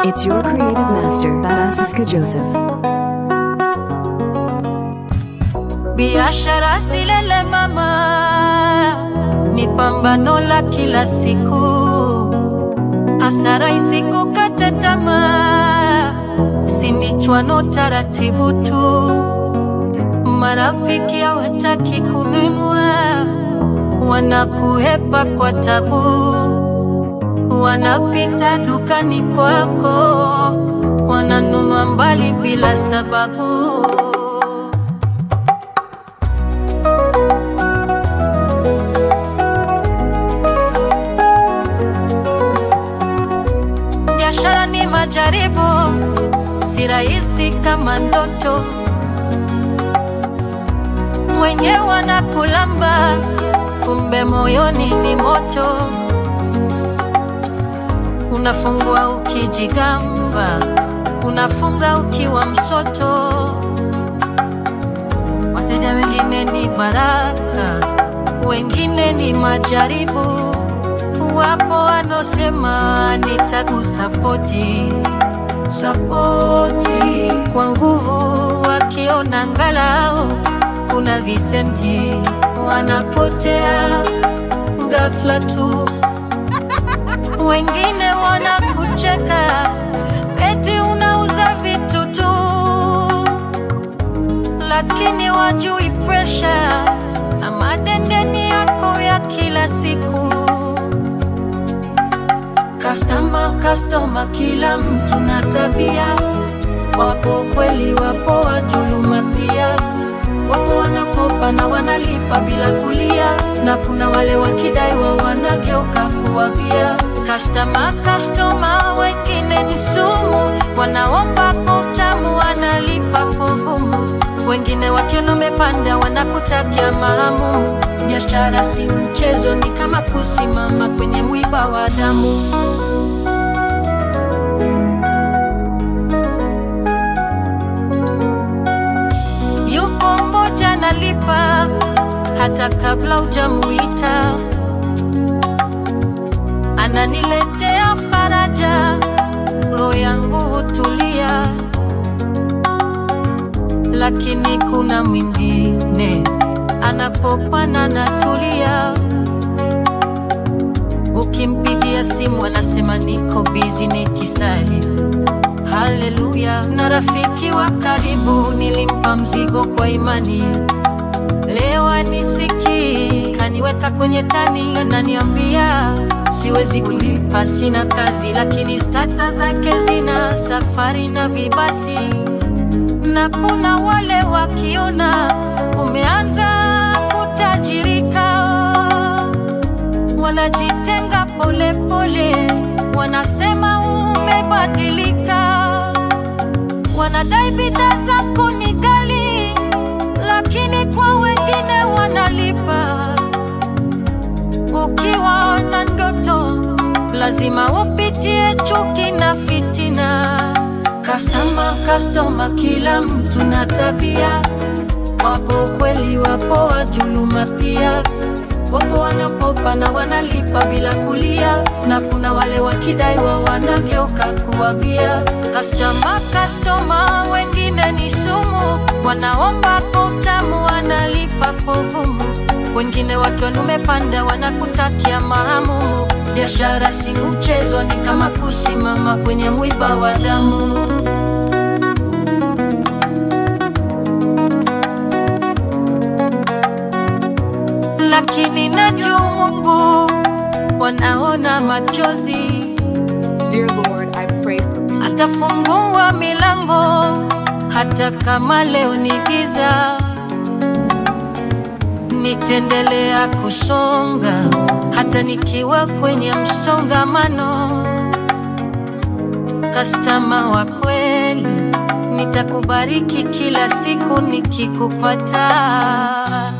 It's your creative master, Basiska Joseph. Biashara silele mama, ni pambano la kila siku, hasara isikukate tamaa, sinichwano taratibu tu, marafiki hawataki kununua, wanakuhepa kwa tabu, wanapita dukani kwako, wananunua mbali bila sababu. Biashara ni majaribu, si rahisi kama ndoto. Mwenye wanakulamba, kumbe moyoni ni moto. Unafungua ukijigamba, unafunga ukiwa msoto. Wateja wengine ni baraka, wengine ni majaribu. Wapo wanaosema nitakusapoti sapoti kwa nguvu, wakiona angalau kuna visenti, wanapotea ghafla tu. Wengine wanakucheka eti unauza vitu tu, lakini wajui presha na madendeni yako ya kila siku. Customer, customer, kila mtu na tabia. Wapo kweli, wapo wajuluma pia. Wapo wanakopa na wanalipa bila kulia, na kuna wale wakidaiwa wanageuka kuwa bia. Customer, customer, wengine ni sumu, wanaomba kwa utamu, wanalipa kwa ugumu. Wengine wakiona umepanda wanakutakia maamumu. Biashara si mchezo, ni kama kusimama kwenye mwiba wa damu. Yupo mmoja analipa hata kabla hujamuita, ananiletea faraja, roho yangu hutulia. Lakini kuna mwingine anapopana natulia, ukimpigia simu anasema niko bizi nikisali Haleluya! Na rafiki wa karibu nilimpa mzigo kwa imani, leo anisikii, kaniweka kwenye tani, ananiambia siwezi kulipa, sina kazi, lakini stata zake zina safari na vibasi. Na kuna wale wakiona umeanza kutajirika, wanajitenga polepole, wanasema umebadilika wanadai bidhaa zako ni ghali, lakini kwa wengine wanalipa. Ukiwa na ndoto, lazima upitie chuki na fitina. Customer, customer, kila mtu na tabia. Wapo kweli, wapo wajuluma pia. Wapo wanakopa na wanalipa bila kulia, na kuna wale wakidaiwa wanageuka kuwa bia. Customer, customer, wengine ni sumu, wanaomba kwa utamu, wanalipa kwa ugumu. Wengine wakiona umepanda wanakutakia maamumu. Biashara si mchezo, ni kama kusimama kwenye mwiba wa damu. lakini najua Mungu wanaona machozi, Dear Lord, I pray for peace. atafungua milango hata kama leo ni giza. Nitaendelea kusonga hata nikiwa kwenye msongamano. Kastama wa kweli, nitakubariki kila siku nikikupata.